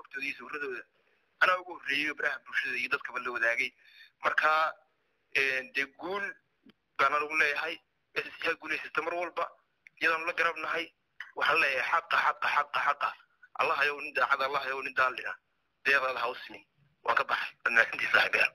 xogtooda iyo sawirradooda anaa ugu horreeyey baraha bulshada iyo dadkaba la wadaagay marka dee guul baana lagu leeyahay yaa guulaysata mar walba iyadaan la garabnahay waxaan leeyahay xaqa xaqa xaqa xaqa allah yow nin daacad allah yow nin daalina deeqdaada hawsini waan ka baxay adnaasintii saaxiibaya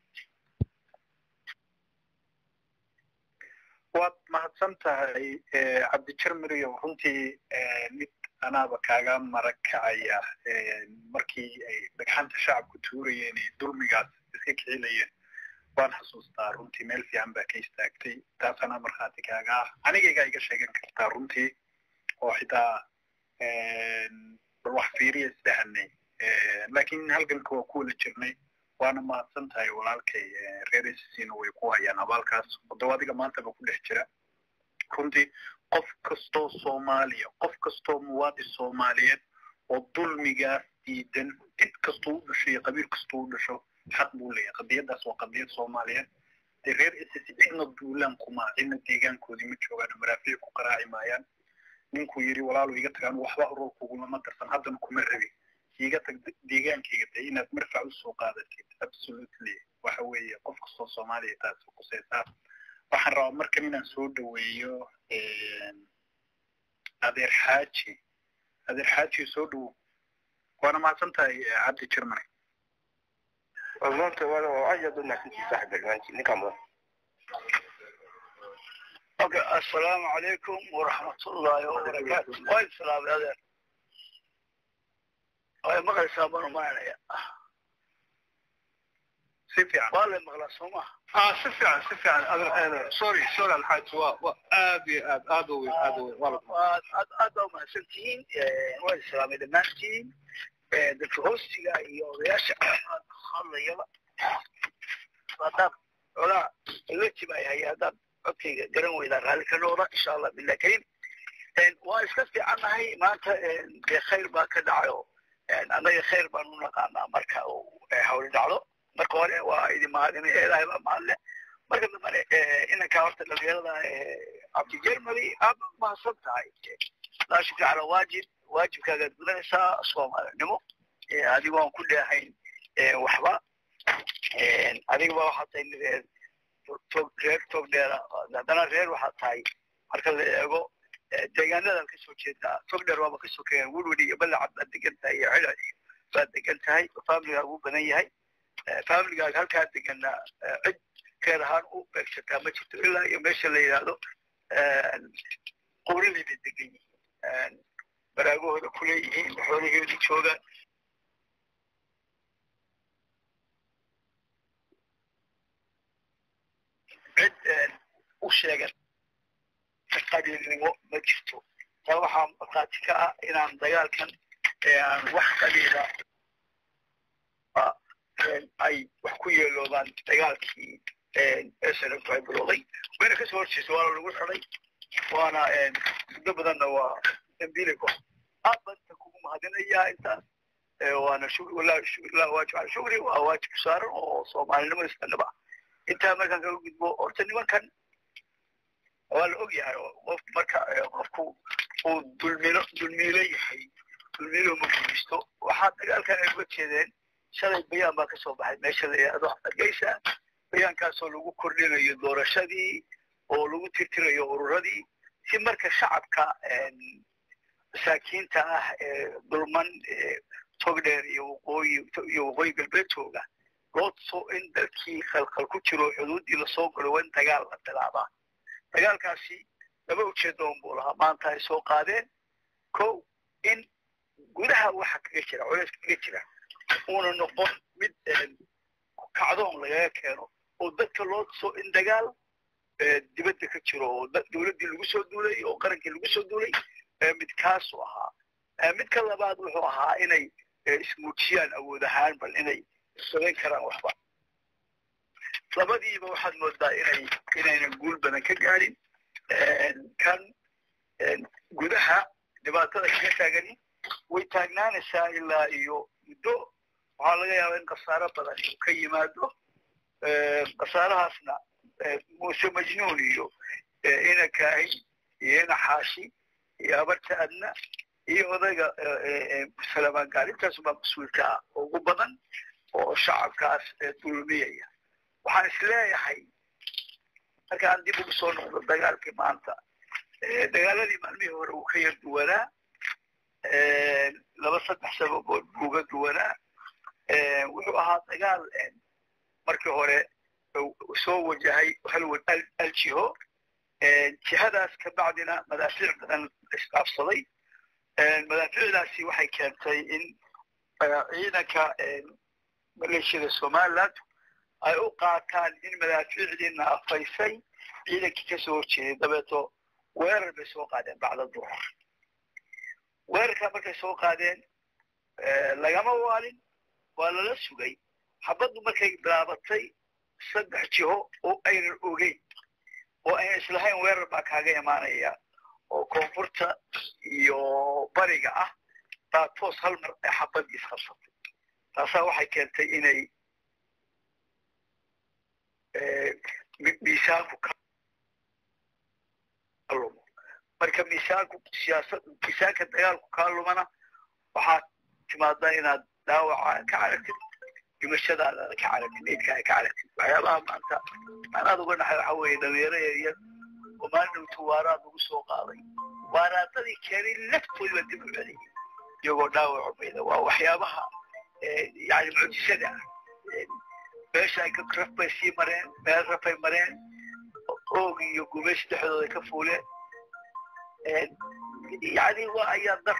waad mahadsan tahay cabdijarmiriyow runtii mid anaaba kaaga marag kacaya markii ay dhagxanta shacabku tuurayeen ee dulmigaas iska kicilayeen waan xasuustaa runtii meel fiican baa ka istaagtay taas anaa markhaati kaaga ah anigaygaa iga sheegan kartaa runtii oo xitaa bal wax fiiriya isdhahanay laakiin halganka waa ku wada jirnay waana mahadsan tahay walaalkay reer sisina way ku hayaan abaalkaas wado adiga maantaba ku dhex jira runtii qof kastoo soomaaliya qof kastoo muwaadin soomaaliyeed oo dulmigaas diidan cid kastuu u dhasho iyo qabiil kastuu u dhasho xaq buu leeyahay qadiyadaas waa qadiyad soomaaliyeed dee reer ss cidna duulaan kuma cidna deegaankoodii ma joogaan maraafiic ku qaraaci maayaan ninkuu yidhi walaalu iga tagaan waxba urur kugulama darsan haddana kuma rabi iga tag deegaankayga de inaad marfac usoo qaadatid absolutely waxa weeye qof kastoo soomaaliya taasi kuseysaa waxaan rabaa markan inaan soo dhaweeyo adeer xaaji adeer xaaji soo dhawow waana mahadsan tahay cabdi jermany maanta waa aad u naxsantii saaxiib barnaamijki ninkaa mudan Okay, assalaamu calaykum waraxmatullaahi wabarakaatu. Waa islaamay adeer. Way maqlaysaa baan u maranaya. si fiican Waa la maqlaa soo maha. ah si fiican si fiican adeer sorry sorry alxaaj waa waa aad iyo aad aad u weyn aad u weyn waa la Waa aad aad baa umahadsan tihiin. Waa islaamay dhammaantiin. Dadka hoostiga iyo odayaasha hadlayaba. Haddaad odaa eleji baa yahay haddaad codkayga garan weydaa raalli ka noqda insha allah billah karim. Waa iska fiicannahay maanta dee khayr baa ka dhacayo. annaga khayr baan u naqaanaa marka uu hawli dhacdo marka hore waa idin mahadinay ilaahay baa mahadle marka dambane inankaa horta dhalinyarada cabdi jermany aad baad mahadsan tahay laa shukri calaa waajib waajibkaagaad gudanaysaa soomaalinimo adigoon ku dheehayn waxba adigaba waxaad tahay reer tog reer tog dheera haddana reer waxaad tahay marka la eego deegaanadaad kasoo jeedaa togdheer waaba kasoo keen wurwuri iyo balacad baad degan tahay iyo cila iyo baad degan tahay familigaaga u badan yahay familigaaga halkaa degana cid keer ahaan u beegsataa ma jirto ilaa iyo meesha la yidhaahdo qurilay bay degan yihiin baraagahooda kuleeyihiin xoolaheedu joogaan cid u sheegan qabiilnimo ma jirto taa waxaa markhaati ka ah inaan dagaalkan aan wax qabiila ay wax ku yeeloobaan dagaalkii snftu ay bilowday wayna kasoo horjeesa waana lagu xiday waana muddo badanna waa dambiilay ku aad baan inta kugu mahadinayaa intaas waana waajib cala shukri waa waajib saaran oo soomaalinimo islanaba intaa markaan kaga gudbo horta nimankan waa la og yahay qof marka qofku uu dulmilo dulmiilo yahay dulmiilo ma guulaysto waxaa dagaalkan ay uga jeedeen shalay bayaan baa kasoo baxay meesha la yidhaahdo hargeysa bayaankaasoo lagu kordhinayo doorashadii oo lagu tirtirayo ururadii si marka shacabka masaakiinta ah ee dulman togdheer iyo waqooyi iyo waqooyi galbeedtooga loo tuso in dalkii khalkhal ku jiro xuduuddii lasoo galo waa in dagaal la bilaabaa dagaalkaasi laba ujeedoon buu lahaa maanta ay soo qaadeen kow in gudaha waxa kaga jira culays kaga jira uuna noqon mid kacdoon lagaga keeno oo dadka loo tuso in dagaal dibadda ka jiro oo dowladdii lagu soo duulay oo qarankii lagu soo duulay mid kaasuu ahaa midka labaad wuxuu ahaa inay ismuujiyaan awood ahaan bal inay samayn karaan waxba labadiiba waxaad moodaa inay inaynan guul badan ka gaadhin kan gudaha dhibaatada kaga taagani way taagnaanaysaa ilaa iyo muddo waxaa laga yaabaa in khasaaro badan uu ka yimaado khasaarahaasna muuse majnuun iyo ina kaahin iyo ina xaashi iyo abarta adna iyo odayga salamaan gaal intaasubaa mas-uulka ah ugu badan oo shacabkaas dulmiyaya waxaan isleeyahay markaan dib ugu soo noqdo dagaalkii maanta dagaaladii maalmihii hore uu ka yar duwanaa laba saddex sababood buu uga duwanaa wuxuu ahaa dagaal markii hore soo wajahay hal aljiho jihadaas ka bacdina madaafiic badan isdhaafsaday madaafiicdaasi waxay keentay in ciidanka maleeshiyada somaliland ay u qaataan in madaafiicdii naafaysay ciidankii kasoo horjeeday dabeeto weerar bay soo qaadeen bacda duhur weerarkaa markay soo qaadeen lagama waalin waa lala sugay xabaddu markay bilaabatay saddex jiho oo aynan ogeyn oo aynan islahayn weerar baa kaaga imaanaya oo koonfurta iyo bariga ah baa toos hal mar ee xabadii isqabsatay taasaa waxay keentay inay miisaanku ka lumo marka miisaanku siyaasad miisaanka dagaalku kaa lumana waxaad timaadaa inaad dhaawaca ka caragtid dhimashadaada ka caragtid meydkaaga ka caragtid waxyaabaha maanta maanaad uga dhaxay waxa weeye dhalinyaro yaryar oo maalidhowtu waaraad ugu soo qaaday waaraadadii keenay laftoodiba dib u celiyay iyagoo dhaawaco mayda waa waxyaabaha yani mucjisada ah meesha ay raf bay sii mareen meel rafay mareen oog iyo gumaysi dhexdooda ka fuuleen yani waa ayaa dar